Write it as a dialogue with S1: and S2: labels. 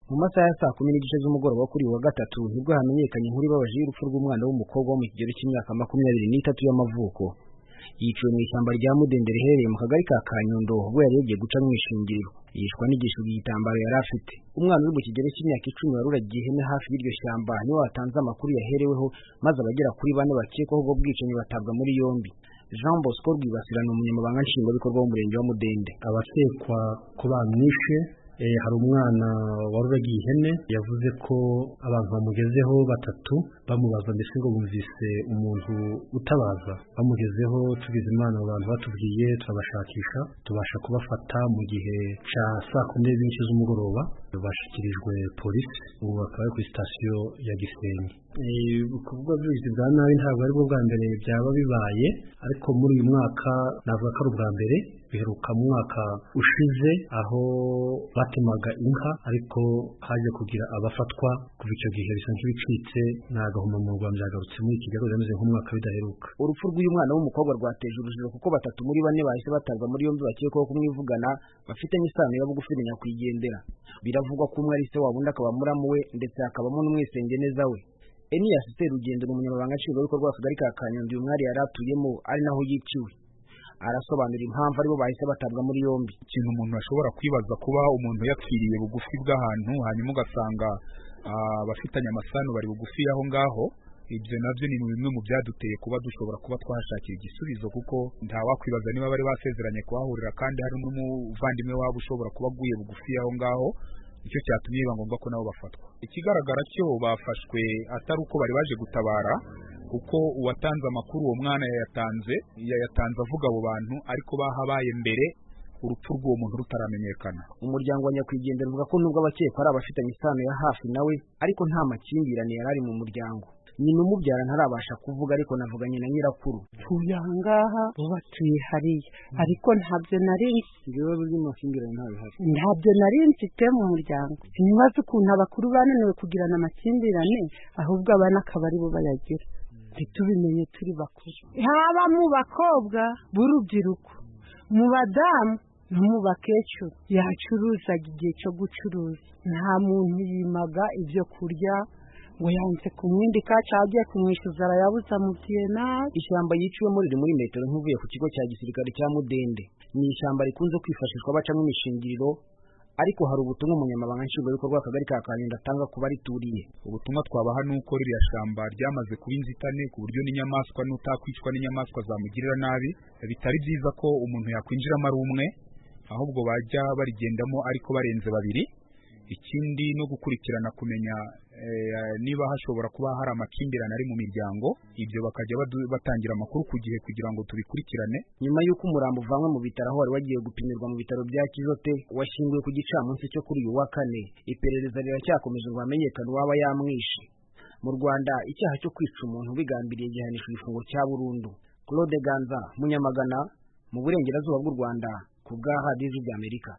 S1: Mu masaha ya saa kumi n'igice z'umugoroba wo kuri uyu wa gatatu nibwo hamenyekanye inkuru ibabaje y'urupfu rw'umwana w'umukobwa wo mu kigero cy'imyaka makumyabiri n'itatu y'amavuko. Yiciwe mu ishyamba rya Mudenderi riherereye mu kagari ka Kanyundo ubwo yari yagiye guca mu ishingiriro. Yishwa n'igishugi igitambaro yari afite. Umwana uri mu kigero cy'imyaka icumi waruragiye ihene hafi y'iryo shyamba niwe watanze amakuru yahereweho maze abagera kuri bane bakekwaho ubwo bwicanyi batabwa muri yombi. Jean Bosco Rwibasira ni umunyamabanga nshingwabikorwa w'umurenge wa Mudende.
S2: abakekwa ko bamwishe eh, hari umwana waruragiye ihene yavuze ko abantu bamugezeho batatu bamubaza mbese ngo bumvise umuntu utabaza bamugezeho tugize imana abo bantu batubwiye turabashakisha tubasha kubafata mu gihe ca saa kumi n'ebyiri z'igice z'umugoroba bashyikirijwe polisi ubu bakaba bari kuri sitasiyo ya gisenyi Eh, ukuvuga by'ubugizi bwa nabi ntabwo aribwo bwa mbere byaba bibaye ariko muri uyu mwaka navuga ko ari ubwa mbere biheruka mu mwaka ushize aho batemaga inka ariko haje kugira abafatwa kuva icyo gihe bisa nk'ibicitse n'agahomamunwa byagarutse muri iki gihe bimeze nk'umwaka bidaheruka
S1: Urupfu rw'uyu mwana w'umukobwa rwateje urujijo kuko batatu muri bane bahise batabwa muri yombi bakekwaho kumwivugana bafitanye isano ya bugufi na nyakwigendera. Biravugwa ko umwe ari se wabo undi akaba muramu we ndetse hakabamo n'umwisengeneza we. Enias Serugendo ni umunyamabanga nshingwabikorwa w'akagari ka Kanyundo uyu mwari yari atuyemo ari naho yiciwe. Arasobanura impamvu aribo bahise batabwa muri yombi.
S3: ikintu umuntu ashobora kwibaza kuba umuntu yapfiriye bugufi bw'ahantu hanyuma ugasanga ah, abafitanye amasano bari bugufi aho ngaho ibyo nabyo ni bimwe mu byaduteye kuba dushobora kuba twahashakira igisubizo kuko ntawakwibaza niba bari basezeranye kuhahurira kandi hari n'umuvandimwe wabo ushobora kuba aguye bugufi aho ngaho icyo cyatumye biba ngombwa ko nabo bafatwa ikigaragara cyo bafashwe atari uko bari baje gutabara kuko uwatanze amakuru uwo mwana yayatanze yayatanze avuga abo bantu ariko bahabaye mbere urupfu rw'uwo muntu rutaramenyekana
S1: Umuryango wa nyakwigendera uvuga ko nubwo abakekwa ari abafitanye isano ya hafi nawe ariko nta makimbirane yari ari mu muryango. Nyina umubyara ntarabasha kuvuga ariko navuganye na nyirakuru.
S4: utuye aha ngaha bo batuye hariya ariko ntabyo nari nzi
S1: Ibibazo by'amakimbirane ntabihari.
S4: ntabyo nari mfite mu muryango sinibaza ukuntu abakuru bananiwe kugirana amakimbirane ahubwo abana akaba ari bo bayagira ntitubimenye turi bakuru haba mu bakobwa b'urubyiruko mu badamu no mu bakecuru yacuruzaga igihe cyo gucuruza nta muntu yimaga ibyo kurya ngo yanze kumwindika cyangwa agiye kumwishyuza arayabuza amubwiye nabi
S1: Ishyamba yiciwemo riri muri metero nk'ivuye ku kigo cya gisirikare cya Mudende. Ni ishyamba rikunze kwifashishwa bacamo imishingiriro ariko hari ubutumwa umunyamabanga nshingwabikorwa w'akagari ka Kanyundo atanga ku barituriye.
S3: ubutumwa twabaha ni uko ririya shyamba ryamaze kuba inzitane ku buryo n'inyamaswa n'utakwicwa n'inyamaswa zamugirira nabi bitari byiza ko umuntu yakwinjiramo ari umwe ahubwo bajya barigendamo ariko barenze babiri ikindi no gukurikirana kumenya eh, niba hashobora kuba hari amakimbirane ari mu miryango ibyo bakajya badu- batangira amakuru ku gihe kugira ngo tubikurikirane
S1: Nyuma y'uko umurambo uvanwe mu bitaro aho wari wagiye gupimirwa mu bitaro bya Kijote washyinguwe ku gicamunsi cyo kuri uyu wa kane. Iperereza riracyakomeje ngo hamenyekane uwaba yamwishe. Mu Rwanda icyaha cyo kwica umuntu ubigambiriye gihanishwa igifungo cya burundu. Claude Ganza, Munyamagana, mu burengerazuba bw'u Rwanda ku bwa Radio Ijwi ry'Amerika.